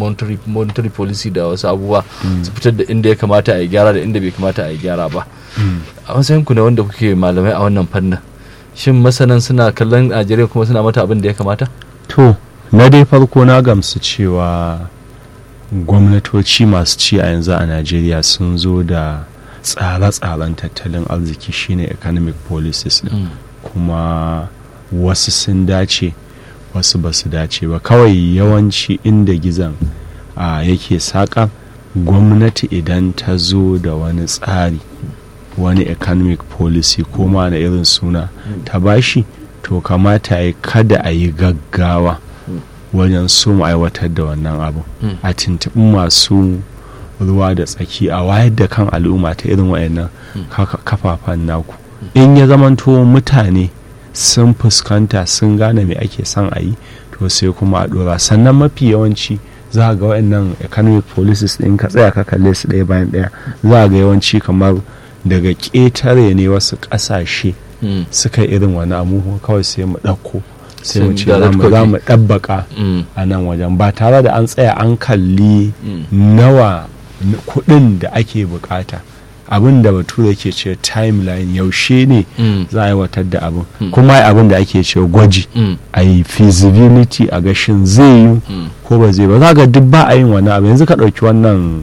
monetary, monetary policy da wasu abubuwa su fitar da inda ya kamata a yi gyara da inda bai kamata a yi gyara ba a matsayin ku na wanda kuke malamai a wannan fannin shin masanan suna kallon najeriya kuma suna mata abin da ya kamata to na dai farko na gamsu cewa gwamnatoci masu ci a yanzu a najeriya sun zo da tsare-tsaren tattalin arziki shine economic policies din kuma wasu sun dace wasu ba su dace ba kawai yawanci inda gizon a yake saƙa gwamnati idan ta zo da wani tsari wani economic policy ko ma na irin suna ta bashi to kamata ya kada a yi gaggawa wajen so mu aiwatar da wannan abu a tuntuɓi masu ruwa da tsaki a wayar da kan al'umma ta irin wayannan kafafen naku in ya zamanto mutane sun fuskanta sun gane me ake son a yi to sai kuma a dora sannan mafi yawanci za ga wayannan economic policies din ka tsaya ka kalle su ɗaya bayan ɗaya za ga yawanci kamar daga ƙetare ne wasu ƙasashe suka irin wani abu kawai sai mu ɗauko sai mu ce za mu ɗabbaka a nan wajen ba tare da an tsaya an kalli nawa kuɗin da ake bukata abin da bature ke ce timeline yaushe ne za a aiwatar da abin kuma abin da ake ce gwaji a yi feasibility a gashin zai yi ko ba zai ba za ga duk ba a yin wani abu yanzu ka ɗauki wannan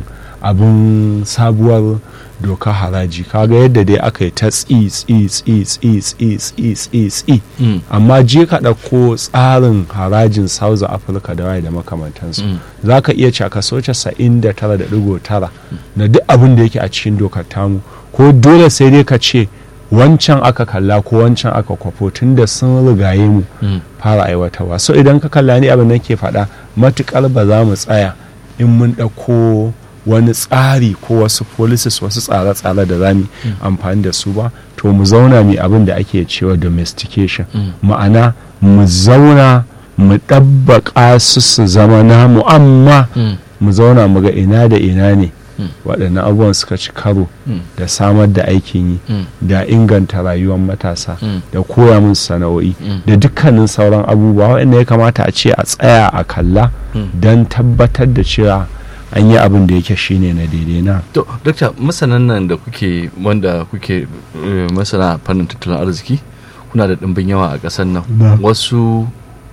abin sabuwar doka haraji kaga yadda dai aka yi ta tsi tsi tsi tsi tsi tsi tsi tsi amma je ka ɗauko tsarin harajin south africa da waye da makamantansu za ka iya caka so casa'in da tara da ɗigo tara na duk abin da yake a cikin dokar tamu ko dole sai dai ka ce wancan aka kalla ko wancan aka kwafo tun da sun rigaye mu fara aiwatarwa so idan ka kalla ni abin da ke faɗa matukar ba za mu tsaya in mun ɗauko wani tsari ko wasu policies wasu tsare-tsare da za mu amfani da su ba to mu zauna mu abin da ake cewa domestication ma'ana mu zauna mu ɗabbaƙa su su zama namu amma mu zauna mu ga ina da ina ne waɗannan abubuwan suka ci karo da samar da aikin yi da inganta rayuwar matasa da koya musu sana'o'i da dukkanin sauran abubuwa waɗanda ya kamata a ce a tsaya a kalla don tabbatar da cewa an yi abin da yake shine na daidai na to dokta masanan nan da kuke wanda kuke masana fannin tattalin arziki kuna da ɗimbin yawa a ƙasar nan wasu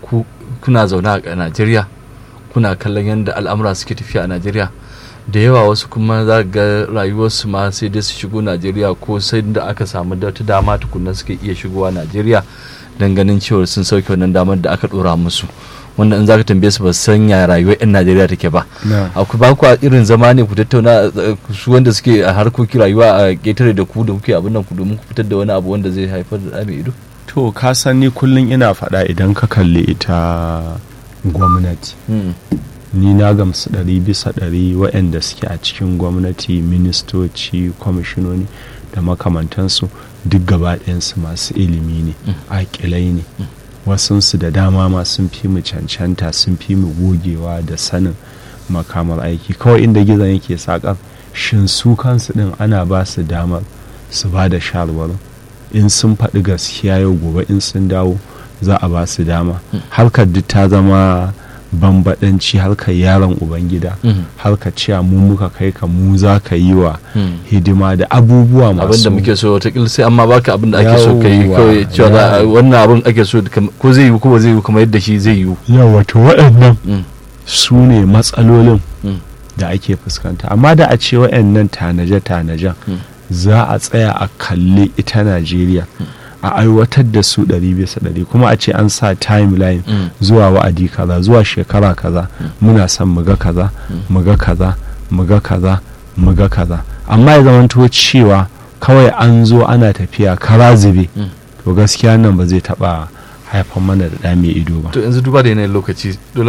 kuna zaune a najeriya kuna kallon yadda al'amura suke tafiya a najeriya da yawa wasu kuma za ga rayuwarsu ma sai dai su shigo najeriya ko sai da aka samu da wata dama tukunna suka iya shigowa najeriya don ganin cewa sun sauke wannan damar da aka ɗora musu wanda in zaka tambaye su ba san ya rayuwar yan Najeriya take ba akwai ba ku irin zama ne ku tattauna su wanda suke a harkokin rayuwa a ketare da ku da kuke abin nan ku domin ku fitar da wani abu wanda zai haifar da mai ido to ka san ni kullum ina faɗa idan ka kalli ita gwamnati ni na gamsu ɗari bisa ɗari waɗanda suke a cikin gwamnati ministoci kwamishinoni da makamantansu duk gaba ɗayansu masu ilimi ne aƙilai ne wasunsu da dama ma sun fi mu cancanta sun fi mu gogewa da sanin makamar aiki kawai inda gizon yake sakar shin su kansu din ana ba su damar su ba da shawarwarin in sun faɗi gaskiya yau gobe in sun dawo za a ba su dama harkar duk ta zama bambadanci harkar yaron ubangida harkar cewa mu muka kai ka mu za ka yi wa hidima da abubuwa masu abinda muke so watakila sai amma baka abinda ake so ka yi kawai cewa wannan abin ake so ko zai yi ko ba zai yi kuma yadda shi zai yi yawa to waɗannan su ne matsalolin da ake fuskanta amma da a ce waɗannan tanaje-tanajen za a tsaya a kalli ita najeriya a aiwatar da su ɗari bisa ɗari kuma a ce an sa timeline zuwa wa'adi kaza zuwa shekara kaza muna son muga kaza muga kaza muga kaza muga kaza amma ya zamanto cewa kawai an zo ana tafiya kara zube to gaskiya nan ba zai taɓa haifar mana da ɗa mai ido ba to yanzu duba da yanayin lokaci dole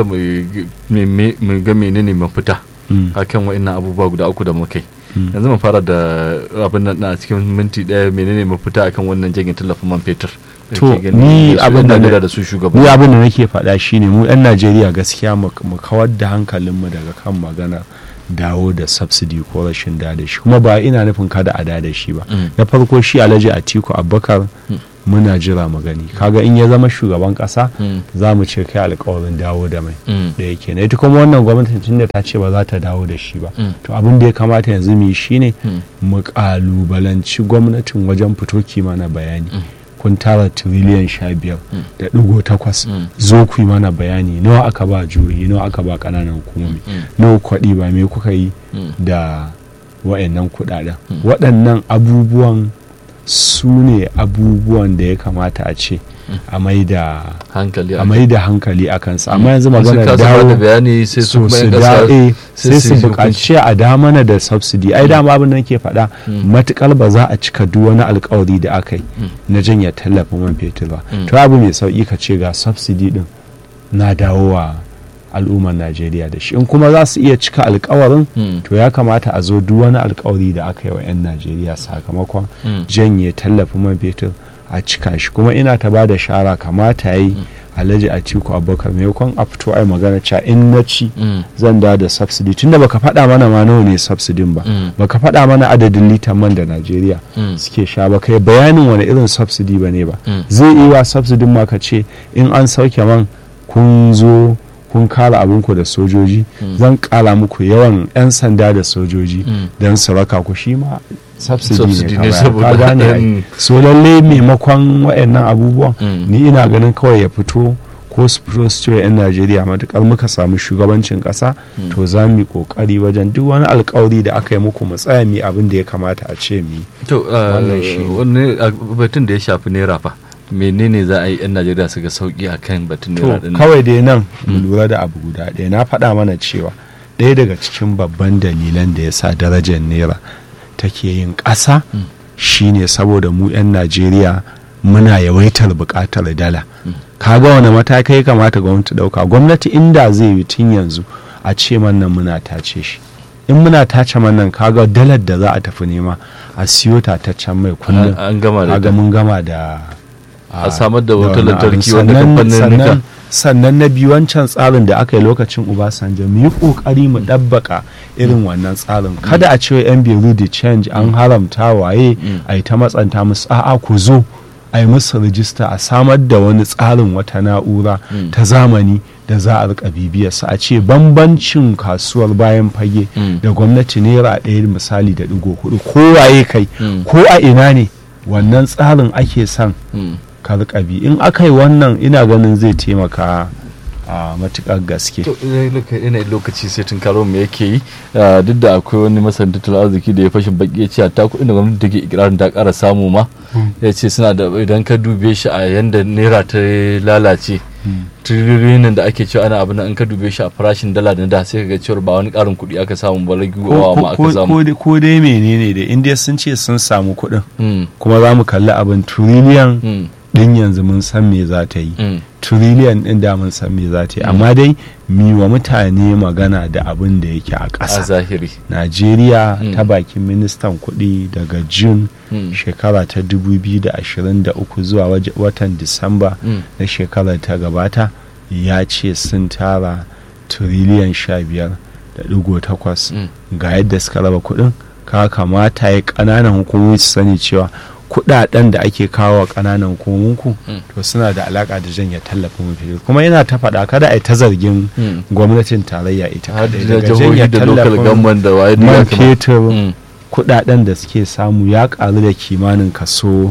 mu ga menene mafita akan wa'annan abubuwa guda uku da muka yi yanzu mu fara da abin nan a cikin minti daya menene mafita akan wannan janye tallafin man fetur to ni abin da da su shugaban ni abin da nake faɗa shine mu yan Najeriya gaskiya mu kawar da hankalinmu daga kan magana dawo da subsidy ko rashin da da shi kuma ba ina nufin kada a da da shi ba na farko shi Alhaji Atiku Abubakar muna jira mu gani kaga in ya zama shugaban kasa za mu ce kai alkawarin dawo da mai da yake na ita kuma wannan gwamnatin tun da ta ce ba za ta dawo da shi ba to abin da ya kamata yanzu mu yi shine mu kalubalanci gwamnatin wajen fito kimana bayani kun tara tiriliyan sha biyar da ɗigo takwas zo ku yi mana bayani nawa aka ba juyi nawa aka ba ƙananan hukumomi nawa kwaɗi ba me kuka yi da wa'annan kuɗaɗen waɗannan abubuwan su ne abubuwan da ya kamata a ce a mai da hankali a kansa amma yanzu magana dawo bayani sai su su dawo sai su buƙaci a damana da subsidy ai dama abin da nake faɗa matukar ba za a cika duk wani alkawari da aka yi na janya tallafin man fetur ba to abu mai sauki ka ce ga subsidy din na dawowa al'ummar najeriya da shi in kuma za su iya cika alkawarin to ya kamata a zo duk wani alkawari da aka yi wa 'yan najeriya sakamakon janye tallafin man fetur a cika shi kuma ina ta ba da shara kamata ya yi alhaji a ciku abubakar maimakon a fito ai magana cewa in na ci zan da da subsidy tunda baka faɗa mana ma nawa ne subsidin ba baka faɗa mana adadin litan man da najeriya suke sha ba kai bayanin wani irin subsidy ba ne ba zai iya subsidin ma ka ce in an sauke man kun zo kun kara abinku da sojoji zan kara muku yawan 'yan sanda da sojoji don su raka ku shi ma subsidy ne ka gane so lalle maimakon waɗannan abubuwan ni ina ganin kawai ya fito ko su fito su cewa 'yan najeriya matukar muka samu shugabancin ƙasa to za mu yi ƙoƙari wajen duk wani alkawari da aka yi muku mu tsaya mu abin da ya kamata a ce mu to wani batun da ya shafi naira fa menene za a yi 'yan najeriya su ga sauki a kan batun naira to kawai dai nan mu lura da abu guda ɗaya na faɗa mana cewa ɗaya daga cikin babban dalilan da ya sa darajar naira take yin ƙasa shine saboda mu 'yan najeriya muna yawaitar buƙatar dala kaga wani matakai kamata gwamnati ɗauka gwamnati inda zai yi tun yanzu a ce man nan muna tace shi in muna tace man nan kaga dalar da za a tafi nema a siyo ta ta can mai kullum an gama da mun gama da a samar da wutar lantarki wanda kamfanin sannan na biyu wancan tsarin da aka yi lokacin Obasanjo mu yi kokari mu ɗabbaka irin wannan tsarin kada a ce yan biyu da change an haramta waye a yi ta matsanta musu a'a ku zo a yi musu rijista a samar da wani tsarin wata na'ura ta zamani da za a rika bibiyarsa a ce bambancin kasuwar bayan fage da gwamnati naira ɗaya misali da digo hudu ko waye kai ko a ina ne wannan tsarin ake son karkabi in aka yi wannan ina ganin zai taimaka a matukar gaske ina lokaci sai tun karo mu yake yi duk da akwai wani masan tattalin arziki da ya fashin baki ya ce ta kuɗin da gwamnati take ikirarin ta ƙara samu ma ya ce suna da idan ka dube shi a yanda naira ta lalace tiririnan da ake cewa ana abin in ka dube shi a farashin dala da da sai ka ga cewa ba wani ƙarin kuɗi aka samu ba raguwa ma aka samu ko dai menene da indiya sun ce sun samu kuɗin kuma za mu kalli abin tiriliyan din yanzu mun san me za ta yi trillion din da mun san me za ta yi amma dai mi wa mutane magana da abin da yake a ƙasa a zahiri najeriya ta bakin ministan kuɗi daga june shekara ta 2023 zuwa watan disamba na shekarar ta gabata ya ce sun tara trillion 15 da digo takwas ga yadda suka raba kuɗin ka kamata ya ƙananan hukumomi su sani cewa kudaden da ake kawo wa kananan hukumunku to suna da alaka da janye tallafin mafi kuma yana ta faɗa kada a yi ta zargin gwamnatin tarayya ita kadai daga janye tallafin man fetur kudaden da suke samu ya karu da kimanin kaso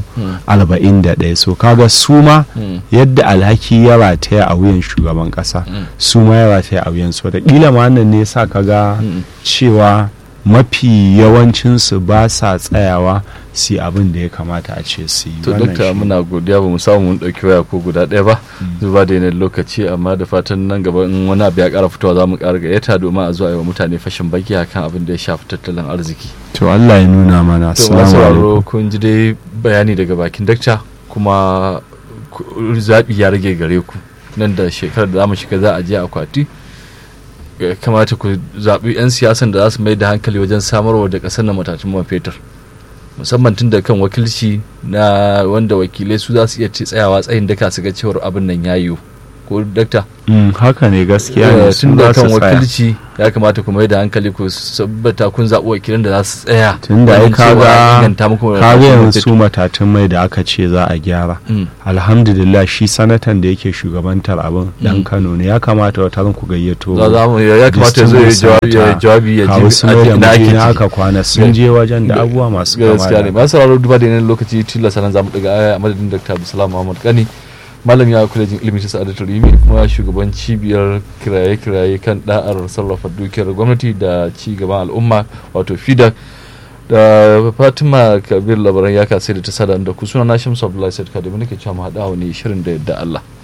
41 so kaga su ma yadda alhaki ya rataya a wuyan shugaban kasa su ma ya rataya a wuyan su da kila ma nan ne sa kaga cewa mafi yawancinsu ba sa tsayawa si abin da ya kamata a ce su yi to dokta muna godiya ba mu samu mun dauki waya ko guda ɗaya ba zuba da yanayin lokaci amma da fatan nan gaba in wani abu ya ƙara fitowa za mu ƙara gayyata domin a zuwa yi wa mutane fashin baki akan abin da ya shafi tattalin arziki to Allah ya nuna mana to masu sauraro kun ji dai bayani daga bakin dakta kuma zaɓi ya rage gare ku nan da shekarar da za mu shiga za a je akwati kamata ku zaɓi 'yan siyasan da za su mai da hankali wajen samarwa da ƙasar na matatun man fetur musamman tun da kan wakilci na wanda wakilai su za su iya tsayawa tsayin daka su ga cewar abin nan ya yiwu ko dakta Mm, haka ne gaskiya ne tun sun da za kan su tsaya wakilci ya kamata ku mai da hankali ku sabbata kun zaɓi wakilin da za su tsaya tun da ai wajen cewa kaga inganta muku kaga yanzu fetur. su matatun mai da aka ce za a gyara Mm. alhamdulillah shi sanatan da yake shugabantar abin dan kano ne ya kamata wata ran ku gayyato za za mu ya kamata ya zo ya jawabi ya jawabi ya kawo su mai da ina ake mutum ciki. aka kwana sun je wajen da abubuwa masu kama gaskiya ne da masu sauraro duba da yanayin lokaci tilasta nan zamu daga aya a madadin dr abdulsalam muhammad kani malam ya kula jin ilimin ta sa'adatul rimi kuma shugaban cibiyar kiraye-kiraye kan da'ar sarrafa dukiyar gwamnati da ci gaban al'umma wato fida da fatima kabir labaran ya kasai da ta sada da ku suna na shamsu abdullahi said kadami nake cewa mu haɗa wani shirin da yadda allah